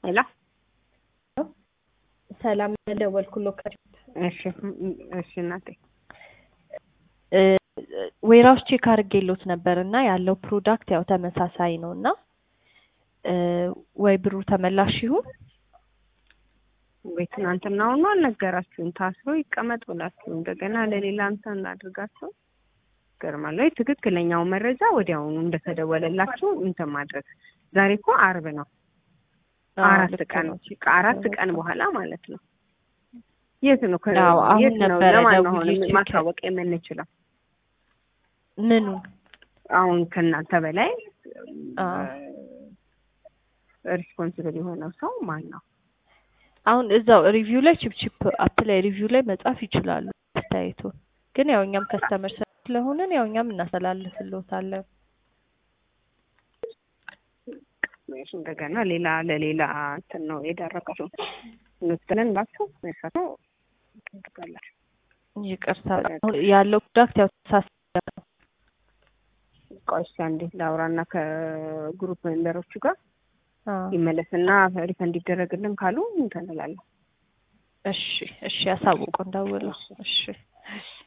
ሄሎ ሰላም ደወልኩልዎ። እሺ እሺ እናቴ ዌራውስ ቼክ አድርጌሎት ነበር እና ያለው ፕሮዳክት ያው ተመሳሳይ ነው እና ወይ ብሩ ተመላሽ ይሁን ወይ ትናንትናውኑ አልነገራችሁም። ታስሮ ይቀመጥ ብላችሁ እንደገና ለሌላ እንትን እናድርጋችሁ ገርማል ወይ ትክክለኛው መረጃ ወዲያውኑ እንደተደወለላችሁ እንትን ማድረግ። ዛሬ እኮ አርብ ነው። አራት ቀን ከአራት ቀን በኋላ ማለት ነው። የት ነው ከ- አዎ፣ አሁን የት ነው ነበረ ለማን ነው ደውዬ አሁን ቼክ- ማሳወቅ የምንችለው? ምኑ አሁን ከእናንተ በላይ አዎ። ሪስፖንሲብል የሆነው ሰው ማን ነው? አሁን እዛው ሪቪው ላይ ቺፕቺፕ አፕ ላይ ሪቪው ላይ መጻፍ ይችላሉ አስተያየቱን። ግን ያው እኛም ከስተመር ስለሆንን ያው እኛም እናስተላልፍልዎታለን። እሺ፣ እንደገና ሌላ ለሌላ እንትን ነው የዳረጋችሁ እንወስደን ባችሁ መርሳቶ ትጋላችሁ። ይቅርታ አሁን ያለው ፕሮዳክት ያው ተሳሳተ ነው። ቆይ እስኪ አንዴ ላውራና ከግሩፕ ሜምበሮቹ ጋር አዎ። ይመለስና ሪፈንድ እንዲደረግልን ካሉ እንትን እላለሁ። እሺ እሺ፣ ያሳውቁ እንደውለው። እሺ